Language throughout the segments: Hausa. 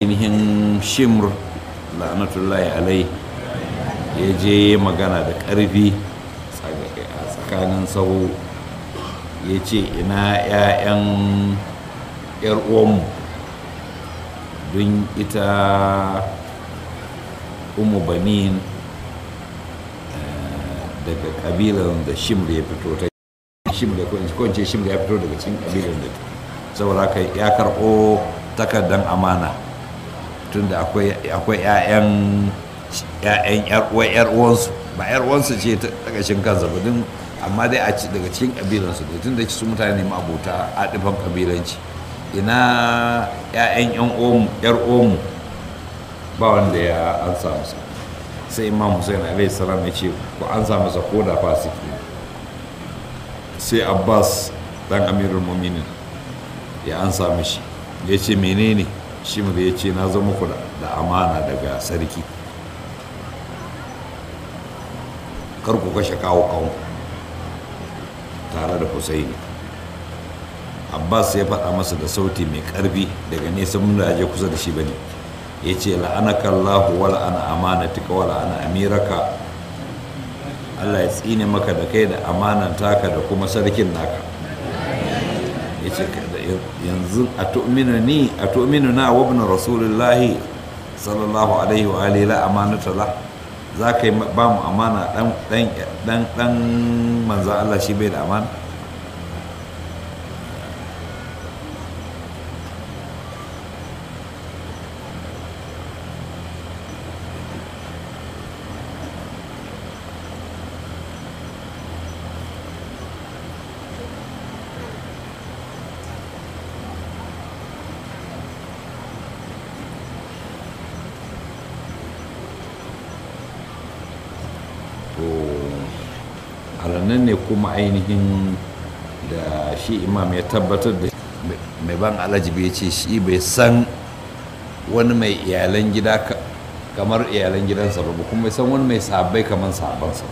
ainihin shimr la'anatullahi alai ya je magana da ƙarfi a tsakanin sahu ya ce ina 'ya'yan 'yar uwanmu don ita umu banin daga kabilan da shimr ya fito ta shimr ya kwanci shimr ya fito daga cikin kabilan da saboda haka ya karɓo takardar amana tunda akwai 'ya'yan 'ya'yan yar uwansu ba yar uwansu ce ta ƙashin kansa ba din amma dai a ci daga cikin kabilansu da tunda su mutane ma abota a ɗifan kabilanci ina 'ya'yan yar omu ba wanda ya ansa masa sai imam hussein alaihi salam ya ce ku ansa masa ko da fasiki sai abbas dan amirul muminin ya ansa mishi ya ce menene shi mu ya ce na zama ku da amana daga sarki kar ku kashe kawo kawo tare da husaini abbas ya faɗa masa da sauti mai ƙarfi daga nesa mun da je kusa da shi bane ya ce la'anaka allahu wa la'ana amanatika wa la'ana amiraka allah ya tsine maka da kai da amanan taka da kuma sarkin naka ya ce yanzu a tu'minu ni a tu'minu na wa ibn rasulullahi sallallahu alaihi wa alihi la amanata la za ka yi ba mu amana dan dan dan manzo Allah shi bai da amana nan ne kuma ainihin da shi imam ya tabbatar da mai ban alajibi ya ce shi bai san wani mai iyalan gida kamar iyalan gidansa ba kuma bai san wani mai sabai kamar sabansa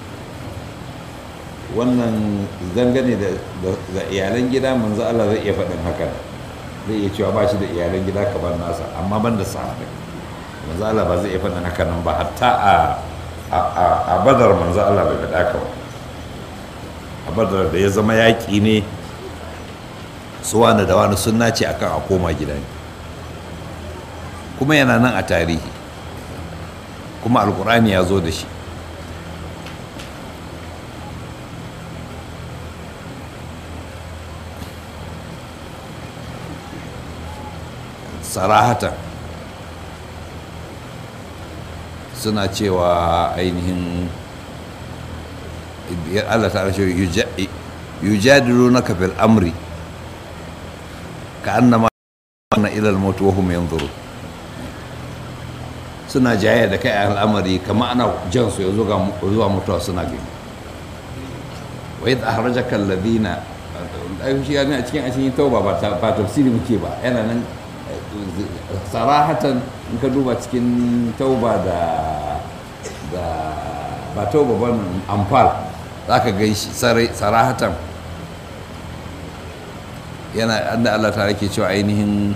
wannan dangane da iyalan gida manzo Allah zai iya faɗin haka zai iya cewa ba shi da iyalan gida kamar nasa amma ban da sahabbai manzo Allah ba zai iya faɗin haka nan ba hatta a badar manzo Allah bai faɗa ka ba a badar da ya zama yaƙi ne su wani da wani sun nace akan a koma gida ne kuma yana nan a tarihi kuma alkur'ani ya zo da shi sarahatan suna cewa ainihin Allah ta rashe yujadilu na kafin amri ka annama na ilal mutu wahum yanzuru suna jaya da kai al'amari kama ana jan su ya zuwa mutuwa suna gani wa yadda ahrajaka alladhina ai shi yana cikin a cikin tauba ba tafsiri muke ba yana nan sarahatan in ka duba cikin tauba da da ba tauba ba amfal za ka gan shi sarahatan yana da Allah ta rake cewa ainihin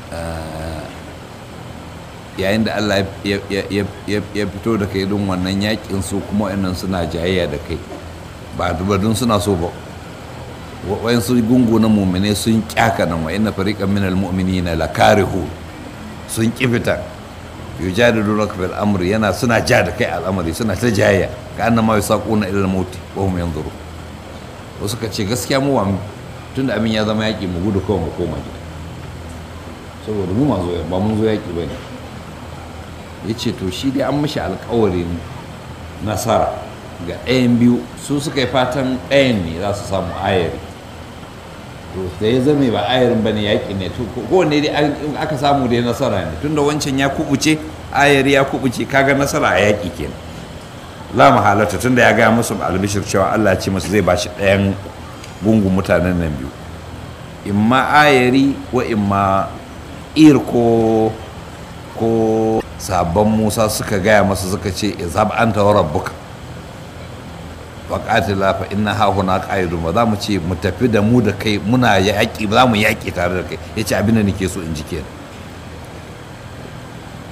yayin da Allah ya fito da kai don wannan yakin su kuma wannan suna jayayya da kai ba dubadun suna so ba wayan su gungu na mumine sun kyaka nan wa inna fariqan minal mu'minina lakarihu sun kifita yujadilunaka bil amri yana suna ja da kai al'amari suna ta jayayya ka annama yasaquna ila al-maut wa hum yanzuru wasu ka ce gaskiya mu tunda abin ya zama yaki mu gudu kawai mu koma gida saboda mu mazo ba mun zo yaki bane yace to shi dai an mishi alƙawarin nasara ga ɗayan biyu su suka yi fatan ɗayan ne za su samu ayari to da ya zame ba ayarin bane yaƙi ne to kowanne dai aka samu dai nasara ne tunda wancan ya kubuce ayari ya kubuce kaga nasara a yaƙi kenan la mahalata tunda ya gaya musu albishir cewa Allah ya ce musu zai bashi ɗayan gungun mutanen nan biyu imma ayari wa imma ir ko ko sabon musa suka gaya masa suka ce izhab anta wa rabbuka faƙatila fa inna hahuna ƙa'idun ba za mu ce mu tafi da mu da kai muna yaƙi ba za mu yaƙi tare da kai ya ce abin da nake so in ji kenan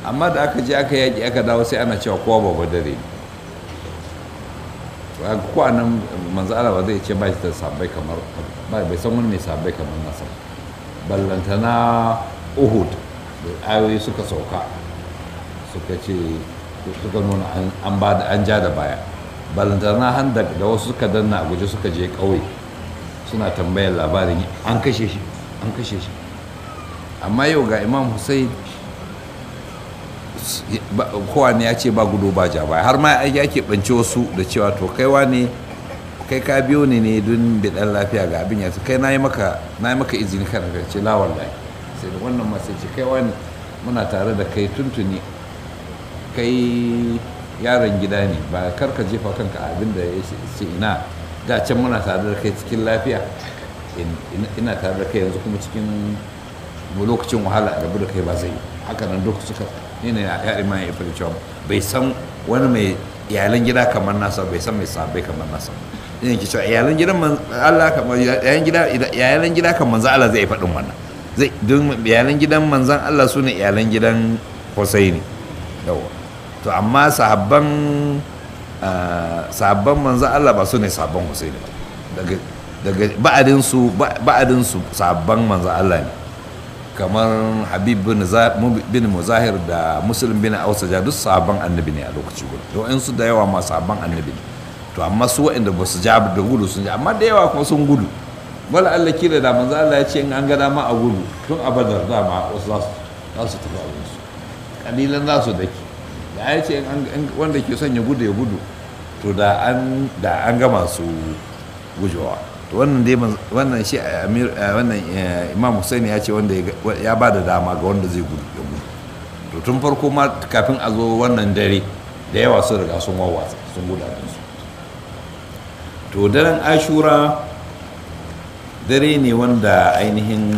amma da aka je aka yaƙi aka dawo sai ana cewa kowa ba dare ne ko a nan manzo Allah ba zai ce ba shi da sabbai kamar ba bai san wani mai sabbai kamar nasa ballantana Uhud da ayoyi suka sauka suka ce suka nuna an ba da an ja da baya ballantana handak da wasu suka danna a guje suka je ƙauye suna tambayar labarin an kashe shi an kashe shi amma yau ga imam hussein kowa ne ya ce ba gudu ba ja baya har ma ya keɓance wasu da cewa to kaiwa ne kai ka biyo ne ne don bidan lafiya ga abin ya kai na yi maka izini kana ka ce lawan lai sai da wannan masu ce kaiwa ne muna tare da kai tuntuni kai yaron gida ne ba kar ka jefa kanka abin da ya ce ina da can muna tare da kai cikin lafiya ina tare da kai yanzu kuma cikin lokacin wahala a rabu da kai ba zai yi haka nan duk suka ne ne ya ima ya fara cewa bai san wani mai iyalan gida kamar nasa bai san mai sabai kamar nasa ina ki cewa iyalan gidan Allah kamar iyalan gida iyalan gida kan manzon Allah zai faɗin wannan zai don iyalan gidan manzon Allah sune iyalan gidan Husaini yawa to amma sahabban sahabban manzon Allah ba su ne sahabban Husaini ba daga daga ba'adin su ba'adin su sahabban manzon Allah ne kamar habib bin muzahir da muslim bin ausaja duk sabon annabi ne a lokaci guda to in su da yawa ma sabon annabi ne to amma su waɗanda ba su ja da gudu sun ja amma da yawa kuma sun gudu wala Allah kila da manzo Allah ya ce in an ga dama a gudu tun a badar dama wasu za su tafi a su kalilan za su dake da ya ce wanda ke son ya gudu ya gudu to da an da an gama su gujewa to wannan dai wannan shi amir wannan imam Hussein ya ce wanda ya ba da dama ga wanda zai gudu ya gudu to tun farko ma kafin a zo wannan dare da yawa sun riga sun wawwatsa sun guda su to daren ashura dare ne wanda ainihin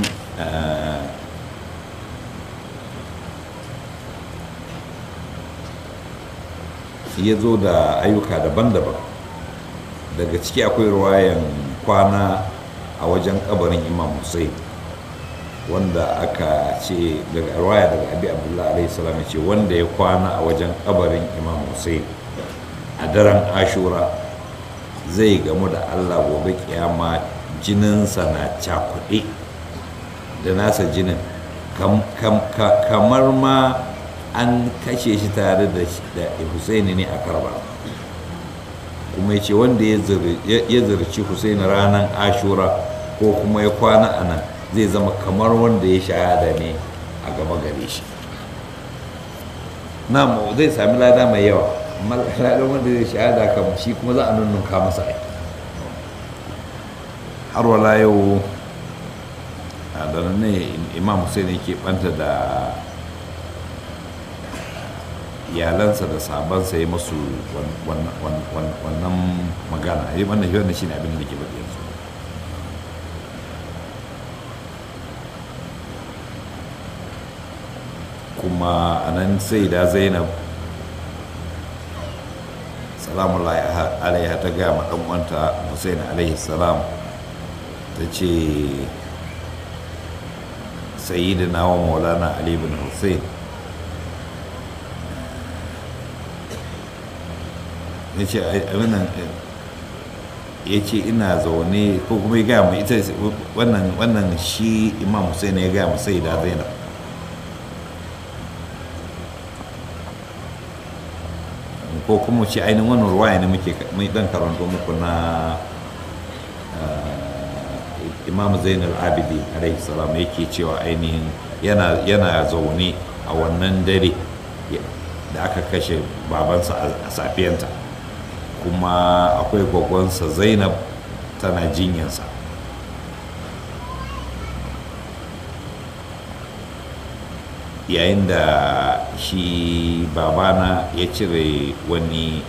ya zo da ayyuka daban-daban daga ciki akwai ruwayan kwana a wajen kabarin imam hussein wanda aka ce daga ruwaya daga abi abdullahi alaihi salam ce wanda ya kwana a wajen kabarin imam hussein a daren ashura zai gamu da allah gobe kiyama jininsa na cakuɗe da nasa jinin kamar ma an kashe shi tare da husaini ne a karba kuma ya ce wanda ya zirci husaini ranar ashura ko kuma ya kwana a nan zai zama kamar wanda ya shahada ne a gaba gare shi na zai sami lada mai yawa amma ladan wanda zai shahada kam shi kuma za a nunnunka masa ai har wala yau da ne imam hussein yake banta da iyalansa da sabansa ya masu wannan magana yi wannan wannan shi ne abin da ke faɗi yanzu kuma a nan sai da zainab salamun alaiha ta gaya ma ɗan uwanta hussein alaihi salam ta ce sayyidina wa maulana ali bin hussein ya ce ya ce ina zaune ko kuma ya gaya mu ita wannan shi imam hussein ya gaya mu sai da zainab ko kuma ce ainihin wannan ruwaya ne muke mai dan karanto muku na imam zainal abidi alaihi salam yake cewa ainihin yana zaune a wannan dare da aka kashe babansa a safiyanta kuma akwai gwagwansa zainab tana jinyansa yayin da shi babana ya cire wani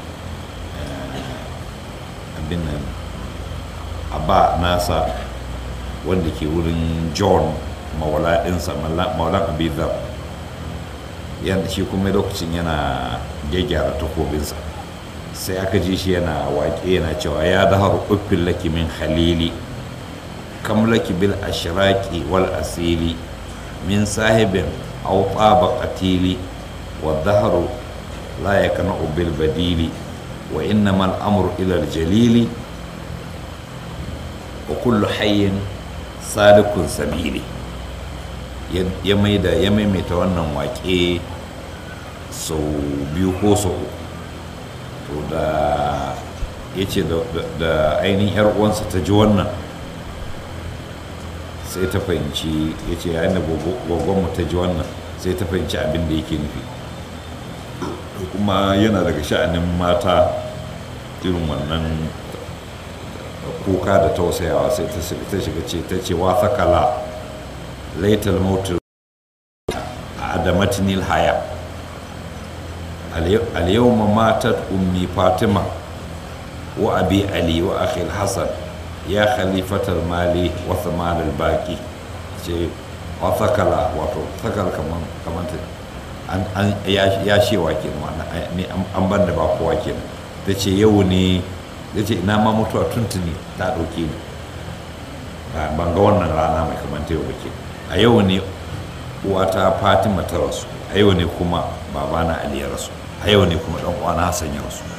abin nan abba nasa wanda ke wurin john mawala ɗinsa maulan abizar yadda shi kuma lokacin yana gyaggyara takobinsa sai aka ji shi yana waƙe yana cewa ya dahar uffin laki min halili kam laki bil ashraqi wal asili min sahibin aw taba qatili والظهر لا يقنع بالبديل وإنما الأمر إلى الجليل وكل حي صادق سبيلي ya maida ya maimaita wannan wake sau biyu ko sau uku to da ya ce da ainihin yar uwansa ta ji wannan sai ta fahimci ya ce yayin da gwaggonmu ta ji wannan sai ta fahimci abin da yake nufi kuma yana daga sha'anin mata irin wannan kuka da tausayawa sai ta shiga ce ta ce wa sakala laitar mautu a adamatnil haya al-yawma matat ummi fatima wa abi ali wa akhi hasan ya khalifatar mali wa thamal al-baqi ce wa sakala wato sakala kaman kaman an ya shewa ke an ban da ba kowa ke ta ce yau ne ta ce ina ma mutuwa tuntuni ta ɗauke ni ban ga wannan rana mai kamanta yau ke a yau ne uwata fatima ta rasu a yau ne kuma babana ali ya rasu a yau ne kuma ɗan uwana hassan ya rasu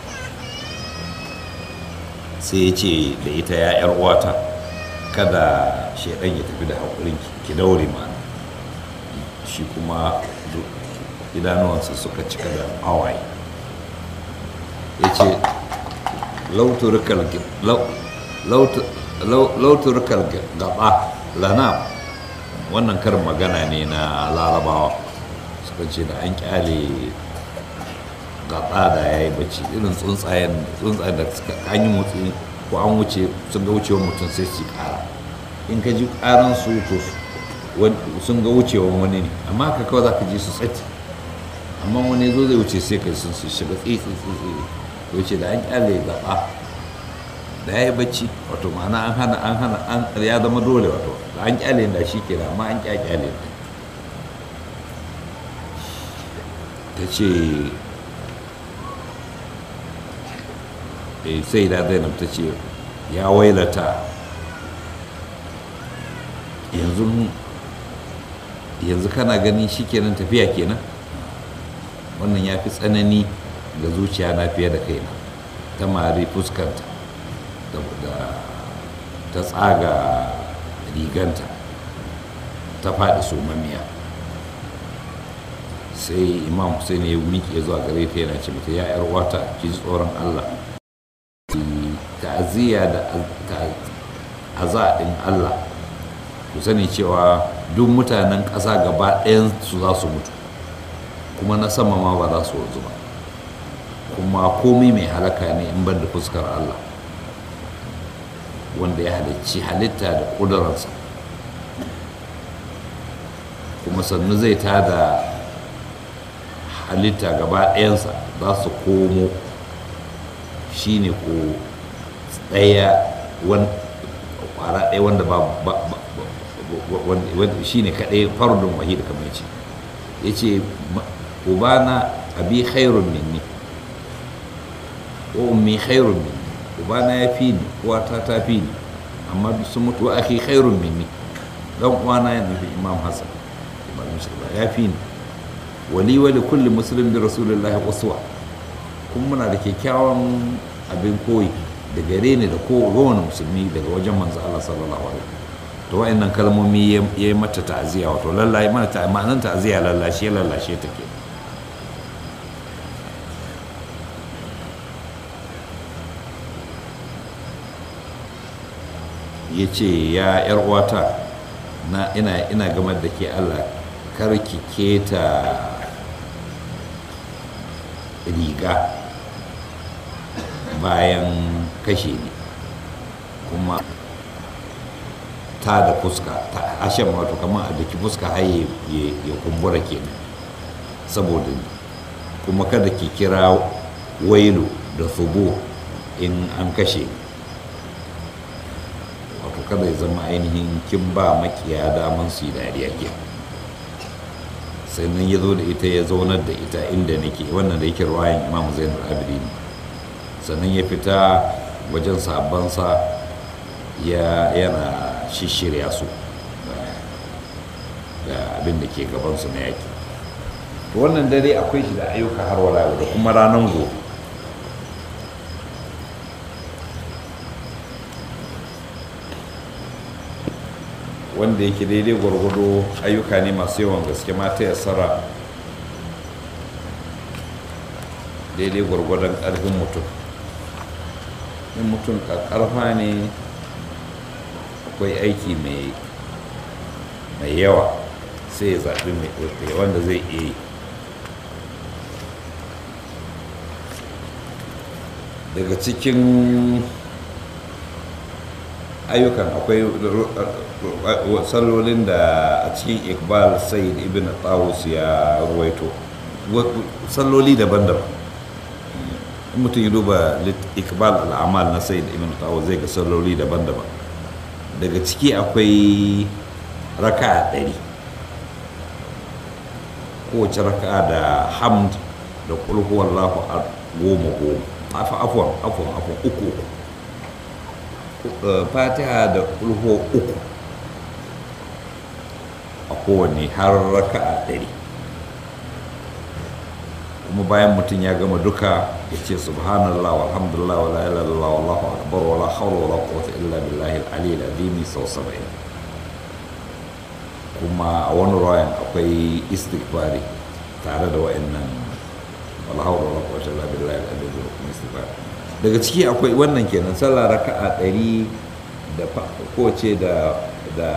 sai ya ce da ita ya yar uwata kada shaidan ya tafi da haƙurin ki daure mana shi kuma idanuwansa suka cika da hawaye ya ce lauturkar gaba lana wannan karin magana ne na larabawa suka ce da an kyale gaba da ya yi bacci irin tsuntsayen da suka an yi motsi ko an wuce sun ga wucewar mutum sai su kara in ka ji karan su to sun ga wucewar wani ne amma ka kawai za ka ji su tsati amma wani zo zai wuce sai kai sun shiga tsitsi tsitsi wuce da an kyale gaba da ya yi bacci wato ma'ana an hana an hana an ya zama dole wato da an kyale da shi ke amma an kyale ta ce sai da zainab ta ce ya wailata yanzu yanzu kana ganin shi kenan tafiya kenan wannan ya fi tsanani ga zuciya na fiye da kaina ta mari fuskanta da ta tsaga riganta ta faɗi somamiya sai imam hussein ya miƙe zuwa gare ta yana ce mata ya yar wata ki ji tsoron allah ta'aziyya da azaɗin allah ku sani cewa duk mutanen ƙasa gaba ɗayan su za su mutu kuma na sama ma ba za su wanzu ba kuma komai mai halaka ne in ban da fuskar Allah wanda ya halicci halitta da ƙudurarsa kuma sannu zai tada halitta gaba ɗayansa za su komo shi ne ko ɗaya ƙwara ɗaya wanda ba shi ne kaɗai fardun wahid kamar ce ya ce ubana abi khairun minni wa ummi khairun minni ubana ya fi ni uwata ta fi ni amma sun mutu wa akhi khairun minni dan uwana ya nufi imam hasan ya fi ni wali wali kulli muslim bi rasulullahi uswa kuma muna da kyakkyawan abin koyi da gare ni da kowane musulmi daga wajen manzo Allah sallallahu alaihi to wa'annan kalmomi ya yi mata ta'aziyya wato lallashi mana ta ma'anar ta'aziyya lallashi ya lallashe ta ke ya ce ya yar uwata na ina ina gamar da ke Allah kar ki keta riga bayan kashe ni kuma ta da fuska ta ashen wato kamar a daki fuska har ya kumbura kenan saboda ni kuma kada ki kira wailu da subo in an kashe wato kada ya zama ainihin kin ba makiya daman su yi dariya ke sannan ya zo da ita ya zaunar da ita inda nake wannan da yake ruwayan imam zainul abidin sannan ya fita wajen sabansa ya yana shishirya su da abin da ke gabansu na yaki wannan dare akwai shi da ayyuka har wala da kuma ranar gobe wanda yake daidai gwargwado ayyuka ne masu yawan gaske mata ya tsara daidai gwargwadon ƙarfin mutum in mutum ƙarfa ne akwai aiki mai yawa sai ya zaɓi mai wanda zai iya yi daga cikin ayyukan akwai sallolin da a cikin iqbal said ibn tawus ya ruwaito salloli daban-daban in mutum ya duba iqbal al'amal na said ibn tawus zai ga salloli daban-daban daga ciki akwai raka ɗari kowace raka da hamd da kulhu wallahu goma goma afuwan afuwan afuwan uku uku fatiha da kulhu uku a kowane har raka a ɗari kuma bayan mutum ya gama duka ya ce subhanallah walhamdulillah wala ilaha illallah wallahu akbar wala hawla wala quwwata illa billahi al-ali al-azim sau 70 kuma a wani rayan akwai istighfari tare da wa'annan wala hawla wala quwwata illa billahi al-ali al-azim istighfar daga ciki akwai wannan kenan sallah raka'a ɗari da kowace da da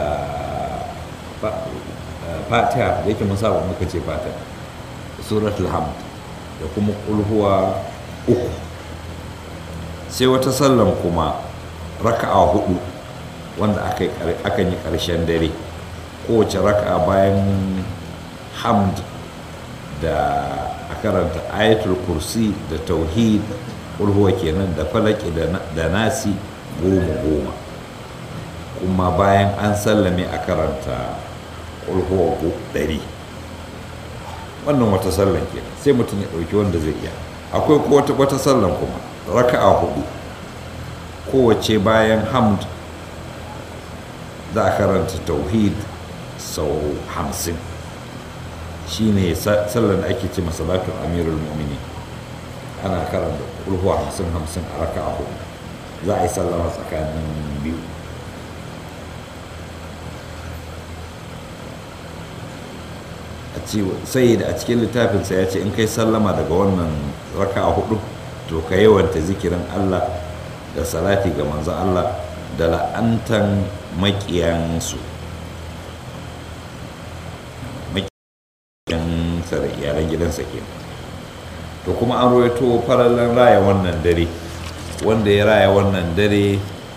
fatiha da yake mun saba muka ce fatiha suratul hamd da kuma kulhuwa uku sai wata sallan kuma raka'a hudu wanda akan yi ƙarshen dare kowace raka'a bayan hamd da a karanta ayatul kursi da tauhid kulhuwa kenan da falaki da nasi goma goma kuma bayan an sallame a karanta kulhuwa ɗari wannan wata sallan ke sai mutum ya ɗauki wanda zai iya akwai wata wata sallan kuma raka'a hudu kowace bayan hamd za a karanta tauhid sau hamsin shine sallan da ake ce masalatun amirul mu'mini ana karanta kulhuwa hamsin hamsin a raka'a hudu za a yi sallama tsakanin biyu sai da a cikin littafinsa ya ce in kai sallama daga wannan raka a hudu to ka yawanta zikirin Allah da salati ga manzan Allah da la'antan makiyansu makiyan da iyalan gidansa ke to kuma an rawaito farallan raya wannan dare wanda ya raya wannan dare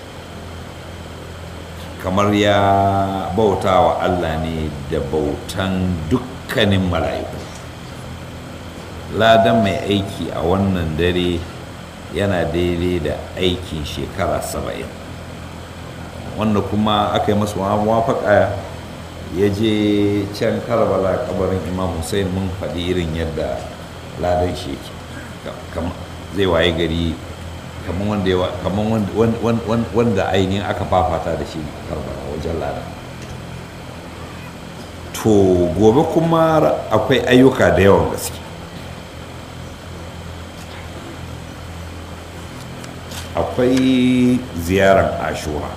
kamar ya bauta wa Allah ne da bautan duk dukkanin mala'iku ladan mai aiki a wannan dare yana daidai da aikin shekara saba'in wanda kuma aka yi masu mawafaka ya je can karbala kabarin imam hussein mun faɗi irin yadda ladan shi zai waye gari kamar wanda ainihin aka fafata da shi karbala wajen ladan to gobe kuma akwai ayyuka da yawan gaske akwai ziyarar ashura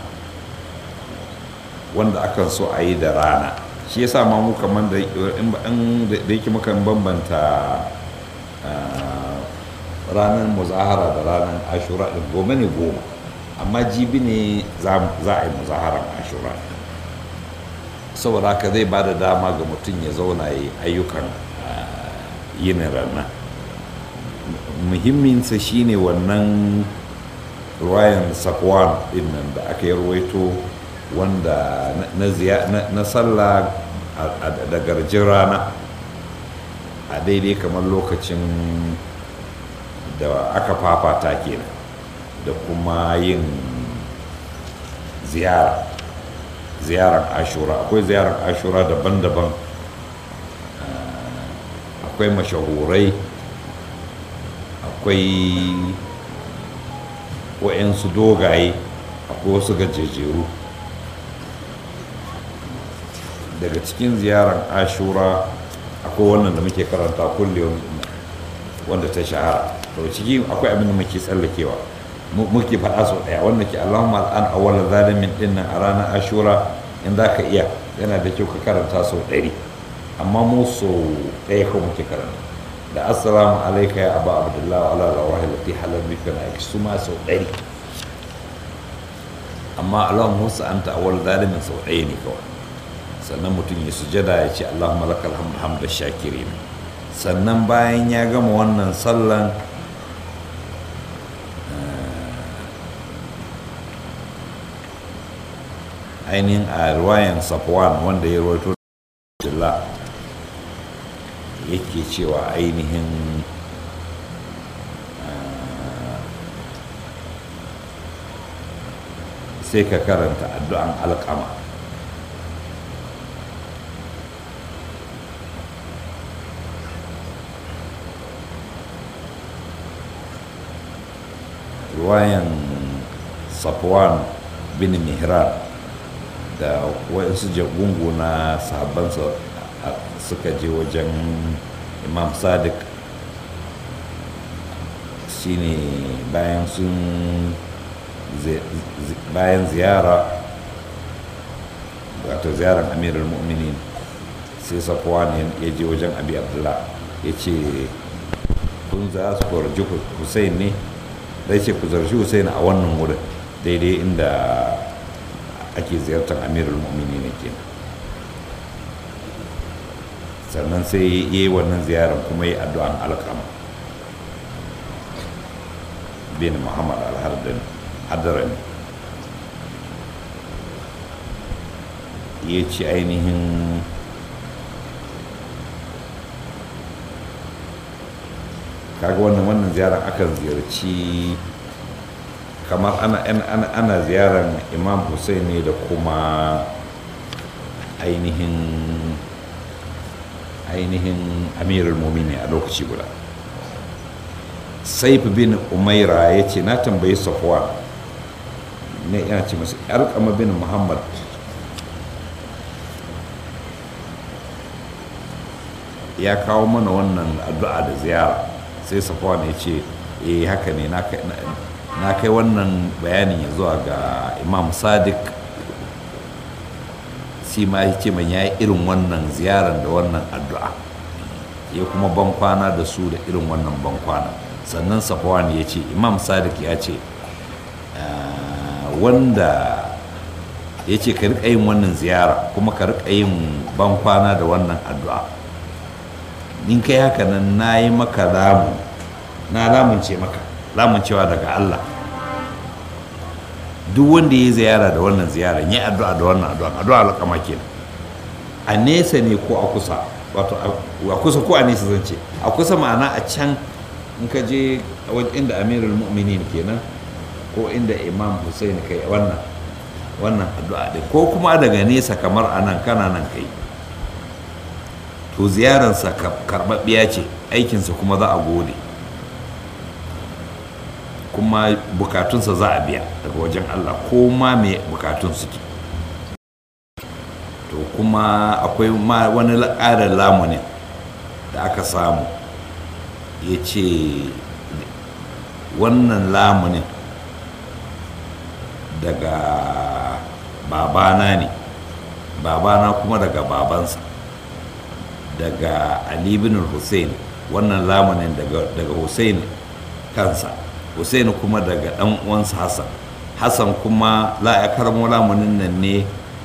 wanda akan so a yi da rana shi yasa ma mu kamar da yake mukan bambanta ranar muzahara da ranar ashura ɗin gome ne goma amma jibi ne za a yi muzaharar ashura saboda haka zai ba da dama ga mutum ya zauna ya ayyukan yin rana muhimminsa shine wannan ruwayan sakwan din nan da aka yi ruwaito wanda na sallah da garjin rana a daidai kamar lokacin da aka fafata kenan da kuma yin ziyara ziyarar ashura akwai ziyarar ashura daban-daban akwai mashahurai akwai wa'yansu dogaye akwai wasu gajejeru daga cikin ziyarar ashura akwai wannan da muke karanta kullum wanda ta shahara to ciki akwai abin da muke tsallakewa muke faɗa sau ɗaya wanda ke allahumma al'an awwala zalimin din nan a ranar ashura in za ka iya yana da kyau ka karanta sau ɗari amma mu sau ɗaya ko muke karanta da assalamu alaika ya abu abdullahi wa ala rawahi lati halar bika na aiki su ma sau ɗari amma allahumma wasu an ta'awar zalimin sau ɗaya ne kawai sannan mutum ya sujada ya ce allahumma lakal hamdu hamda shakirin sannan bayan ya gama wannan sallan ainihin a ruwayan safwan wanda ya rawaito da yake cewa ainihin sai ka karanta addu'an alƙama ruwayan safwan bin mihran da wasu jagungu na sahabbansa suka je wajen imam sadiq shine bayan sun bayan ziyara wato ziyarar amirul mu'minin sai safwan ya je wajen abi abdullah ya ce kun za su kwarji hussein ne zai ce ku zarci hussein a wannan wurin daidai inda ake ziyartar amirul mu'mini ne ke sannan sai ya yi wannan ziyarar kuma yi addu'an alkama bin muhammad al-hadarani ya ci ainihin kaga wannan wannan ziyarar akan ziyarci kamar ana, ana, ana ziyarar imam hussein ne da kuma ainihin ainihin amirul mumini a lokaci guda saif bin umaira ya ce na tambayi safwa ne yana ce masu yarkama bin muhammad ya kawo mana wannan addu'a da ziyara sai safwa ne ce eh haka ne na kai wannan bayanin ya zuwa ga imam sadiq shi ma ya ce man ya yi irin wannan ziyarar da wannan addu'a ya kuma bankwana da su da irin wannan bankwana sannan safwan ya ce imam sadiq ya ce wanda ya ce ka riƙa yin wannan ziyara kuma ka riƙa yin bankwana da wannan addu'a in kai haka nan na yi maka lamu na lamunce maka lamuncewa daga Allah duk wanda ya ziyara da wannan ziyara ya addu'a da wannan addu'a addu'a alƙama kenan a nesa ne ko a kusa wato a kusa ko a nesa zan ce a kusa ma'ana a can in ka je inda amirul mu'minin kenan ko inda imam hussein kai wannan wannan addu'a din ko kuma daga nesa kamar a nan kana nan kai to ziyararsa karɓaɓɓiya ce aikinsa kuma za a gode kuma bukatunsa za a biya daga wajen Allah ko ma me bukatun suke to kuma akwai ma wani ƙarin lamunin da aka samu ya ce wannan lamunin daga babana ne babana kuma daga babansa daga ali bin hussein wannan lamunin daga hussein kansa Hussein kuma daga ɗan uwansa Hassan Hassan kuma la ya karmo lamunin nan ne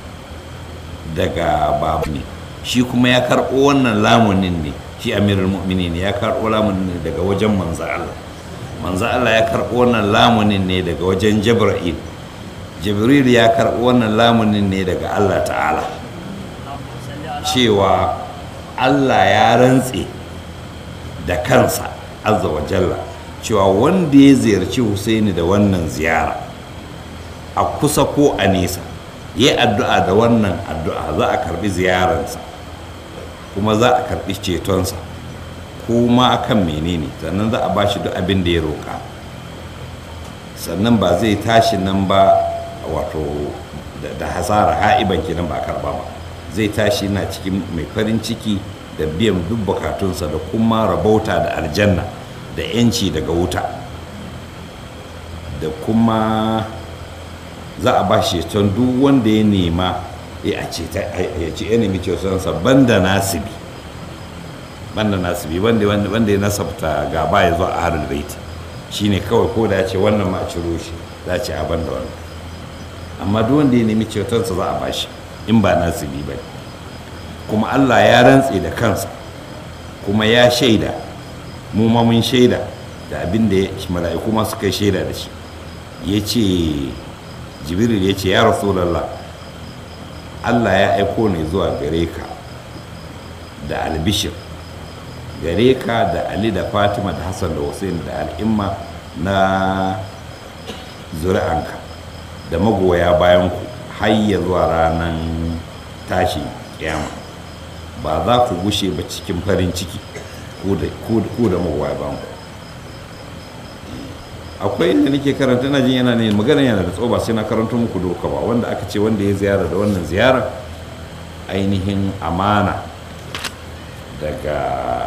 daga babu ne shi kuma ya karɓo wannan lamunin ne shi amirul mu'minin ya karɓo lamunin ne daga wajen manzo Allah manzo Allah ya karɓo wannan lamunin ne daga wajen Jibril Jibril ya karɓo wannan lamunin ne daga Allah ta'ala cewa Allah ya rantse da kansa azza wa jalla cewa wanda ya ziyarci Husaini da wannan ziyara a kusa ko a nesa ya addu'a da wannan addu'a za a karbi ziyararsa kuma za a karbi cetonsa kuma akan menene sannan za a ba shi duk abin da ya roƙa sannan ba zai tashi nan ba wato da hasara ha'iban kenan ba karba ba zai tashi na cikin mai farin ciki da biyan duk bukatunsa da kuma rabauta da aljanna da 'yanci daga wuta da kuma za a ba shi ceton duk wanda ya nema ya ce ya nemi cetonsa banda nasibi banda nasibi wanda wanda ya nasabta gaba ya zo a harin baiti shine kawai ko da ya ce wannan ma a ciro shi za a ce a banda wannan amma duk wanda ya nemi cetonsa za a ba shi in ba nasibi ba kuma allah ya rantse da kansa kuma ya shaida mu ma mun shaida da abin da mala'iku ma suka shaida da shi ya ce jibril ya ce ya rasulallah allah ya aiko ne zuwa gare ka da albishir gare ka da ali da fatima da hassan da hussein da al'imma na zuri'anka da magoya bayan ku hayya zuwa ranar tashi kiyama ba za ku gushe ba cikin farin ciki ku da magoya bayan ku akwai inda nake karanta na jin yana ne magana yana da tsoba sai na karanta muku doka ba wanda aka ce wanda ya ziyara da wannan ziyara ainihin amana daga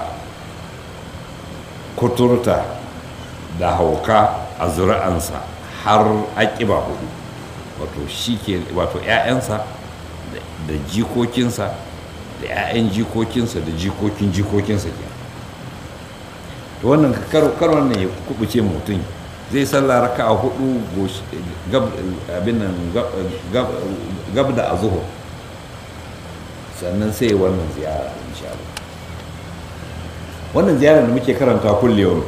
kuturta da hauka a zuri'ansa har aƙiba hudu wato shi ke wato 'ya'yansa da jikokinsa da 'ya'yan jikokinsa da jikokin jikokinsa ke to wannan kar wannan ya kubuce mutum zai sallah raka a hudu abin nan gab da a zuhur sannan sai wannan ziyara insha Allah wannan ziyara da muke karanta kulle yau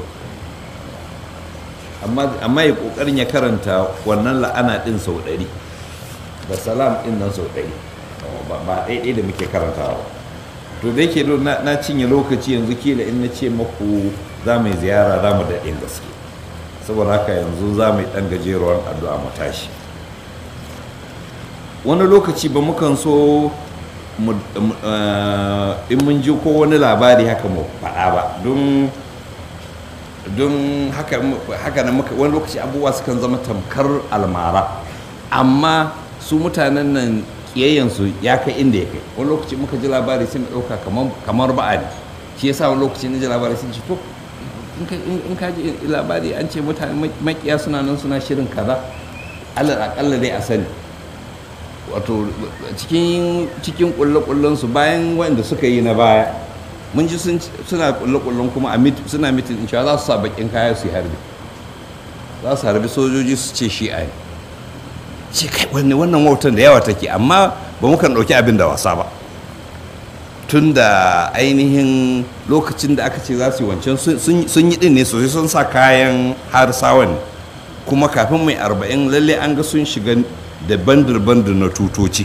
amma ya kokarin ya karanta wannan la'ana din sau ɗari da salam din nan sau ɗari ba ɗaiɗai da muke karantawa to da yake na cinye lokaci yanzu kila in na ce maku za mu yi ziyara za mu daɗin gaske saboda haka yanzu za mu yi ɗan gajeruwar addu'a mu tashi wani lokaci ba mukan so in mun ji ko wani labari haka mu faɗa ba don don haka na muka wani lokaci abubuwa sukan zama tamkar almara amma su mutanen nan kiyayyansu ya kai inda ya kai wani lokaci muka ji labari sai mu ɗauka kamar ba'a ne shi yasa wani lokaci na ji labari sun ce to in ka ji labari an ce mutane makiya suna nan suna shirin kaza alal akalla dai a sani wato cikin cikin kulle su bayan wanda suka yi na baya mun ji suna kulle-kullen kuma suna mitin in za su sa bakin kaya su yi harbi za su harbi sojoji su ce shi a ce kai wannan wautan da yawa take amma ba mu kan ɗauki abin da wasa ba tun da ainihin lokacin da aka ce za su yi wancan sun yi din ne sosai sun sa kayan har sawan kuma kafin mai arba'in lalle an ga sun shiga da bandir-bandir na tutoci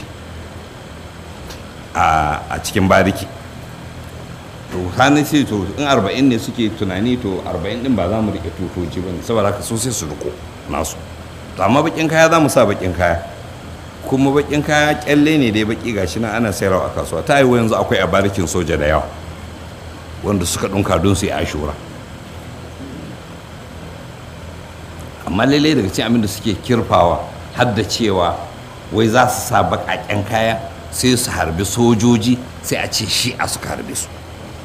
a cikin bariki to hannun sai to in arba'in ne suke tunani to arba'in din ba za mu rike tutoci ba ne saboda haka so sai su riko nasu to amma bakin kaya za mu sa bakin kaya kuma bakin kaya kyalle ne dai baki gashi na ana sayarwa a kasuwa ta yi yanzu akwai a barikin soja da yawa wanda suka ɗunka don su yi ashura amma lalle daga cikin abin da suke kirfawa har da cewa wai za su sa baƙaƙen kaya sai su harbi sojoji sai a ce shi a suka harbe su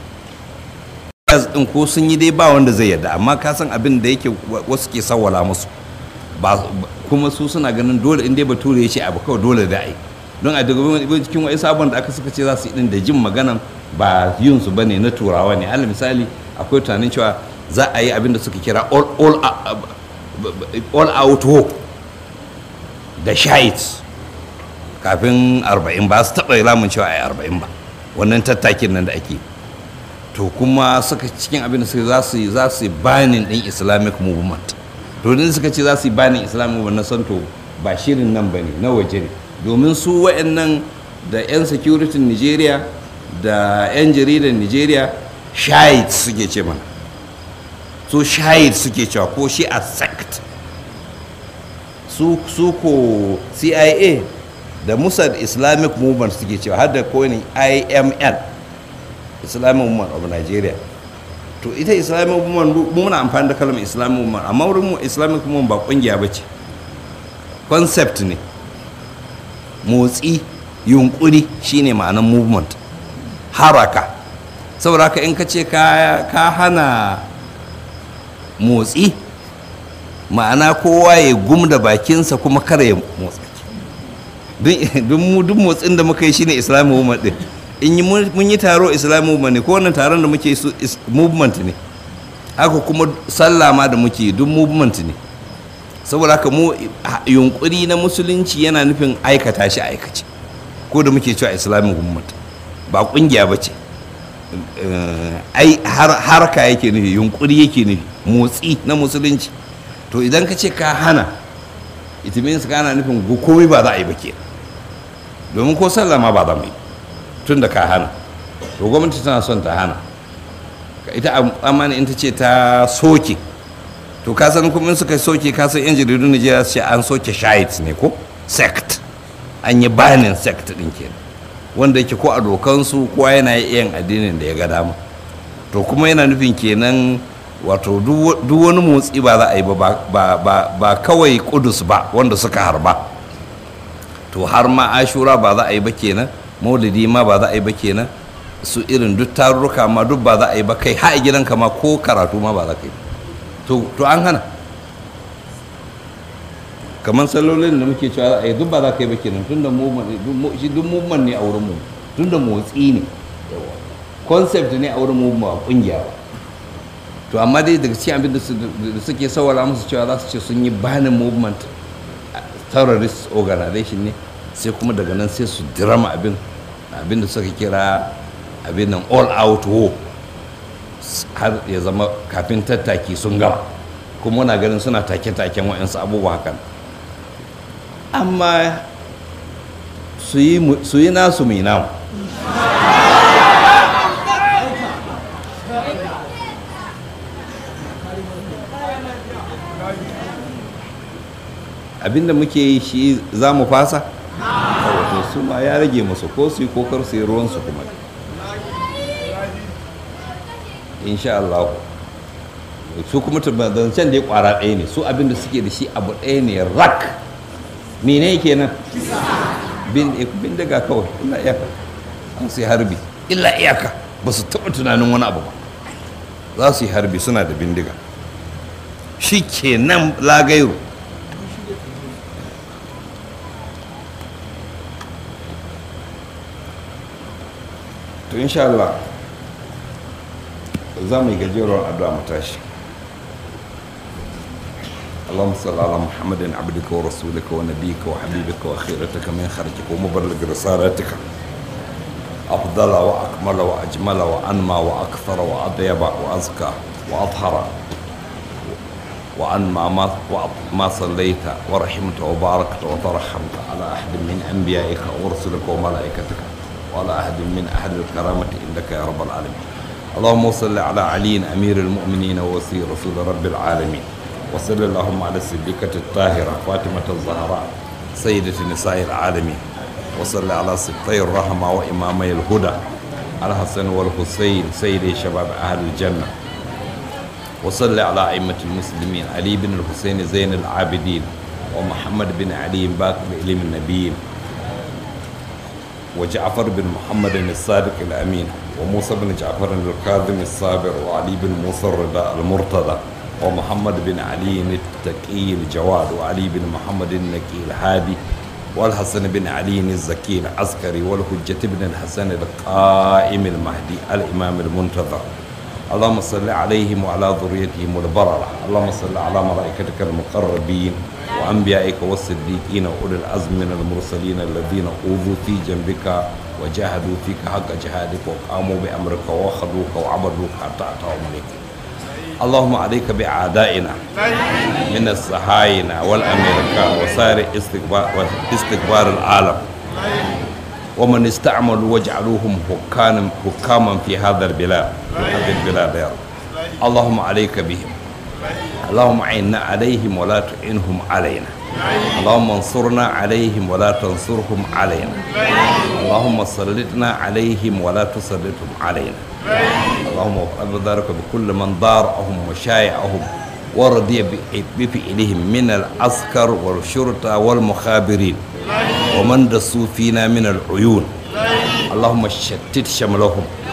din ko sun yi dai ba wanda zai yarda amma ka san abin da yake wasu ke sawwala musu ba kuma su suna ganin dole in dai bature ya ce abu kawai dole da ai don a daga cikin wani sabon da aka suka ce za su yi din da jin maganan ba yin su bane na turawa ne alal misali akwai tunanin cewa za a yi abin da suka kira all, all, all out war da shait kafin arba'in ba su taɓa ramin cewa a yi arba'in ba wannan tattakin nan da ake to kuma suka cikin abin da suka za su yi za su yi banin ɗin islamic movement to din suka ce za su yi banin islamic movement na santo ba shirin nan ba ne na waje ne domin su wa'annan da 'yan security nigeria da 'yan jaridar nigeria shahid suke ce mana su shahid suke cewa ko shi a sect su ko cia da musad islamic movement suke cewa har da kowane imn islamic movement of nigeria to ita islamic movement muna amfani da kalmar islamic movement amma wurin mu islamic movement ba kungiya ba ce concept ne motsi yunkuri shine ma'anar movement haraka saboda haka in ka ce ka hana motsi ma'ana kowa ya gum da bakinsa kuma kare ya motsa don mu duk motsin da muka yi shine islamic movement din in yi mun yi taro islamic movement ne ko wannan taron da muke su movement ne haka kuma sallah ma da muke duk movement ne saboda haka mu yunkuri na musulunci yana nufin aikata shi aikace ko da muke cewa islamic movement ba kungiya ba ce ai harka yake nufi yunkuri yake nufi motsi na musulunci to idan ka ce ka hana ita means ka hana nufin komai ba za a yi ba ke domin ko sallah ma ba za mu yi tun da ka hana to gwamnati tana son ta hana ita amana in ta ce ta soke to ka san kuma in suka soke ka san yan jaridun Najeriya su ce an soke shahid ne ko sect an yi banin sect din kenan wanda yake ko a dokansu kowa yana yin addinin da ya ga dama to kuma yana nufin kenan wato duk wani motsi ba za a yi ba ba kawai kudus ba wanda suka harba to har ma ashura ba za a yi ba kenan maulidi ma ba za a yi ba kenan su irin duk tarurruka ma duk ba za a yi ba kai ha gidanka ma ko karatu ma ba za ka yi to an hana kamar sallolin da muke cewa za a yi duk ba za ka yi ba kenan tun da duk movement ne a wurin mu tun da motsi ne concept ne a wurin mu ba kungiya ba to amma dai daga cikin abin da suke sawara musu cewa za su ce sun yi banin movement terrorist organization ne sai kuma daga nan sai su dirama abin abin da suka kira abin nan all out war har ya zama kafin tattaki sun gama kuma muna ganin suna take-taken wa'yansu abubuwa hakan amma su yi nasu mai namu abinda muke yi shi za mu fasa wato su ma ya rage masu ko su yi kokar su yi ruwansu kuma insha Allah su kuma zancen da ya kwara ɗaya ne su abinda suke da shi abu ɗaya ne rak mene kenan bin daga kawai illa iyaka an su yi harbi illa iyaka ba su taɓa tunanin wani abu ba za su yi harbi suna da bindiga shi kenan lagairu to insha Allah za mu yi gajeruwar addu'a mu tashi اللهم صل على محمد عبدك ورسولك ونبيك وحبيبك وخيرتك من خرجك ومبلغ رسالتك أفضل وأكمل وأجمل وأنمى وأكثر وأطيب وأزكى وأطهر وأن ما ما صليت ورحمت وباركت وترحمت على أحد من أنبيائك ورسلك وملائكتك وعلى أحد من أهل الكرامة عندك يا رب العالمين اللهم صل على علي أمير المؤمنين ووسير رسول رب العالمين وصل اللهم على الصديقة الطاهرة فاطمة الزهراء سيدة نساء العالمين وصل على سبطي الرحمة وإمامي الهدى الحسن والحسين سيدي شباب أهل الجنة وصل على أئمة المسلمين علي بن الحسين زين العابدين ومحمد بن علي باقر إليم النبيين وجعفر بن محمد الصادق الأمين وموسى بن جعفر الكاظم الصابر وعلي بن موسى الرضا المرتضى ومحمد بن علي التقي الجواد وعلي بن محمد النقي الهادي والحسن بن علي الزكي العسكري والحجة بن الحسن القائم المهدي الإمام المنتظر اللهم صل عليهم وعلى ذريتهم البررة اللهم صل على ملائكتك المقربين وأنبيائك والصديقين وأولي العزم من المرسلين الذين أوذوا في جنبك وجاهدوا فيك حق جهادك وقاموا بأمرك وخذوك وعبدوك حتى أتاهم إليك اللهم عليك بأعدائنا من الصهاينة والأمريكان وسائر استكبار, استكبار العالم ومن استعملوا واجعلوهم حكاما حكاما في هذا البلاد في هذه البلاد يا رب اللهم عليك بهم اللهم عنا عليهم ولا تعينهم علينا اللهم انصرنا عليهم ولا تنصرهم علينا اللهم سلطنا عليهم ولا تسلطهم علينا اللهم افعل ذلك بكل من ضارهم وشايعهم ورضي بفعلهم من العسكر والشرطة والمخابرين ومن دسوا فينا من العيون اللهم شتت شملهم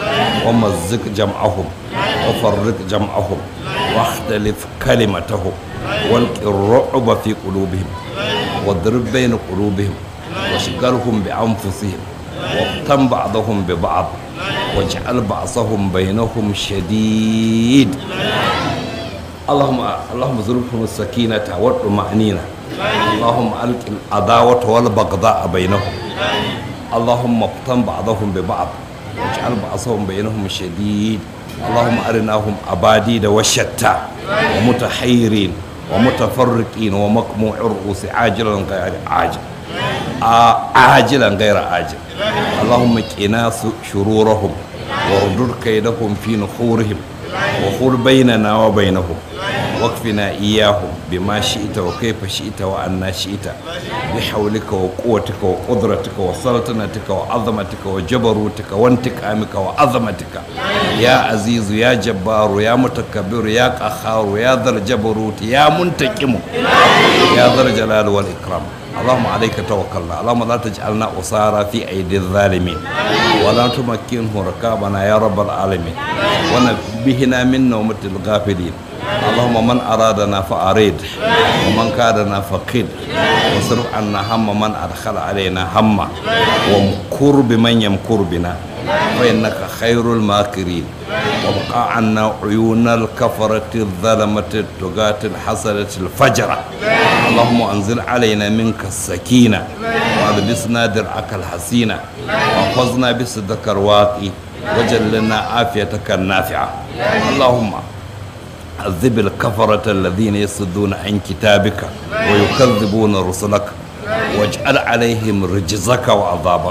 ومزق جمعهم وفرق جمعهم واختلف كلمتهم والق الرعب في قلوبهم واضرب بين قلوبهم واشغلهم بأنفسهم واقتم بعضهم ببعض واجعل بعضهم بينهم شديد اللهم اللهم ارزقهم السكينة والطمأنينة اللهم ألق العداوة والبغضاء بينهم اللهم اقتم بعضهم ببعض واجعل بعضهم بينهم شديد اللهم أرناهم أباديد وشتى ومتحيرين ومتفرقين ومقموع الرؤوس عاجلا غير عاجل عاجلا غير عاجل اللهم قنا شرورهم واردد كيدهم في نحورهم وخر بيننا وبينهم واكفنا إياهم بما شئت وكيف شئت وأنا شئت بحولك وقوتك وقدرتك وسلطنتك وعظمتك وجبروتك وانتقامك وعظمتك يا عزيز يا جبار يا متكبر يا قهار يا ذا الجبروت يا منتقم يا ذا الجلال والإكرام اللهم عليك توكلنا اللهم لا تجعلنا أسارى في أيدي الظالمين ولا تمكنه ركابنا يا رب العالمين ونبهنا من نومة الغافلين اللهم من أرادنا فأريد ومن كادنا فقد واصرف عنا هم من أدخل علينا هم وامكر بمن يمكر بنا فإنك خير الماكرين وابقى عنا عيون الكفرة الظلمة التقاة الحسنة الفجرة اللهم أنزل علينا منك السكينة والبسنا درعك الحسينة واحفظنا بصدق الواقي وجلنا عافيتك النافعة اللهم عذب الكفرة الذين يصدون عن كتابك ويكذبون رسلك واجعل عليهم رجزك وعذابك